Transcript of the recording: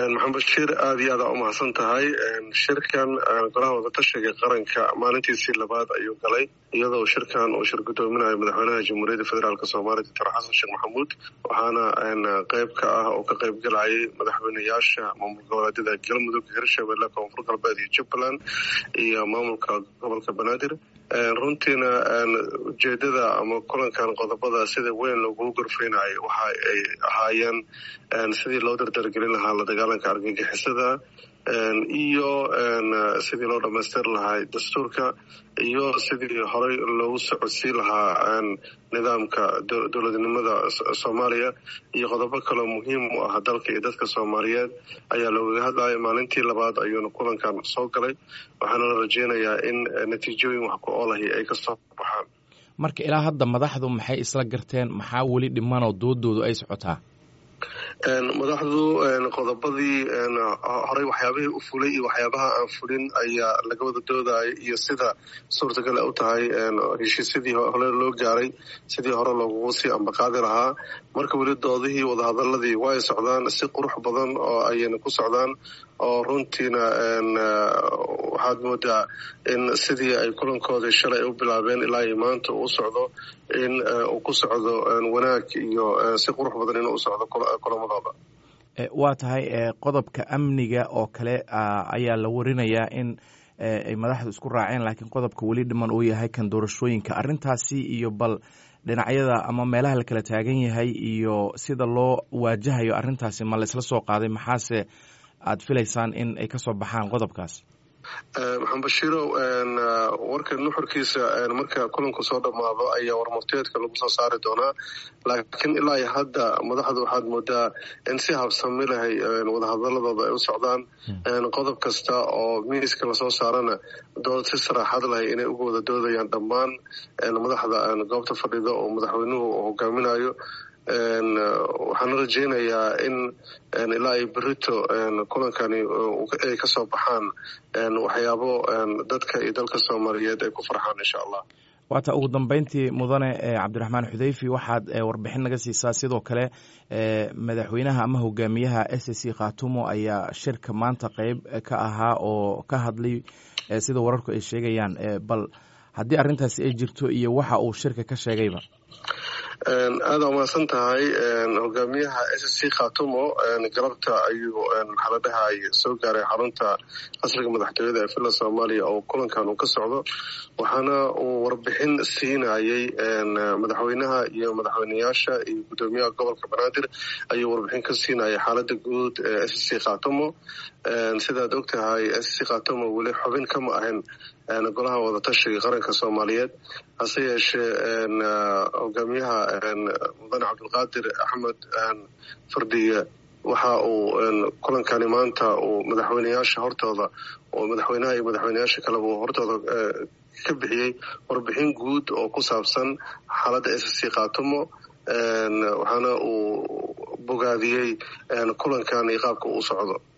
maxamed bashiir aada iyo aada umahadsan tahay shirkan golaha wadatashiga qaranka maalintiisii labaad ayuu galay iyadoo shirkan uu shir gudoominayo madaxweynaha jamhuuriyadda federaalk soomaaliya doctor xasan sheekh maxamuud waxaana qeyb ka ah oo ka qeyb galayay madaxweyneyaasha maamul goboleedyada galmudug hirshabelle koonfur galbeed iyo jubbaland iyo maamulka gobolka banaadir runtiina ujeedada ama kulankan qodobada sida weyn loogu gorfeynayo waxa ay ahaayeen sidii loo dardargelin lahaa la dagaalanka argagixisada iyo sidii loo dhamaystir lahaa dastuurka iyo sidii horey loogu socodsiin lahaa nidaamka dowladnimada soomaaliya iyo qodobo kaloo muhiim u ah dalka iyo dadka soomaaliyeed ayaa loogaga hadlaya maalintii labaad ayuuna kulankan soo galay waxaana la rajeynayaa in natiijooyin wax ku oolahi ay kasoo baxaan marka ilaa hadda madaxdu maxay isla garteen maxaa weli dhimanoo doodoodu ay socotaa madaxdu qodobadii horey waxyaabihii u fulay iyo waxyaabaha aan fulin ayaa laga wada doodaya iyo sida suurtagale u tahay heshiisyadii hore loo gaaray sidii hore loogugu sii ambaqaadi lahaa marka weli doodihii wadahadaladii way socdaan si qurux badan oo ayayna ku socdaan oo runtiina waxaad moodaa in sidii ay kulankoodii shalay u bilaabeen ilaa iyo maanta uu socdo in uu ku socdo wanaag iyo si qurux badan inuu u socdo kulamadooda waa tahay qodobka amniga oo kale ayaa la warinayaa in ay madaxdu isku raaceen laakiin qodobka weli dhiman uu yahay kan doorashooyinka arrintaasi iyo bal dhinacyada ama meelaha la kala taagan yahay iyo sida loo waajahayo arrintaasi ma la isla soo qaaday maxaase aada filaysaan in ay kasoo baxaan qodobkaas maxamed bashiirow warka nuxurkiisa marka kulanku soo dhammaado ayaa warmurteedka lagu soo saari doonaa laakiin ilaa iyo hadda madaxdu waxaad moodaa in si habsami lahay wadahadaladooda ay u socdaan qodob kasta oo miiska lasoo saarana dood si saraaxad lahay inay uga wada doodayaan dhammaan madaxda goobta fadhida oo madaxweynuhu hogaaminayo waxaana rajeynayaa in ilaa iyo berito kulankani ay kasoo baxaan waxyaabo dadka iyo dalka soomaaliyeed ay ku farxaan insha allah waata ugu dambeyntii mudane cabdiraxmaan xudeyfi waxaad warbixin naga siisaa sidoo kale madaxweynaha ama hogaamiyaha s c khatumo ayaa shirka maanta qeyb ka ahaa oo ka hadlay sida wararku ay sheegayaan bal haddii arrintaasi ay jirto iyo waxa uu shirka ka sheegayba aada umahadsan tahay hogaamiyaha s c khatumo galabta ayuu maxaa la dhahay soo gaaray xarunta qasriga madaxtooyada ee villa soomaaliya oo kulankan uu ka socdo waxaana uu warbixin siinayay madaxweynaha iyo madaxweyneyaasha iyo guddoomiyaha gobolka banaadir ayuu warbixin ka siinayay xaalada guud ee s c khatumo sidaad og tahay s c khatumo weli xubin kama ahayn golaha wadatashiga qaranka soomaaliyeed hase yeeshee hogaamiyaha mudane cabdulqaadir axmed fardiye waxa uu kulankani maanta uu madaxweyneyaasha hortooda oo madaxweynaha iyo madaxweyneyaasha kaleba uu hortooda ka bixiyey warbixin guud oo ku saabsan xaaladda s c khatumo waxaana uu bogaadiyey kulankan iyo qaabka uu socdo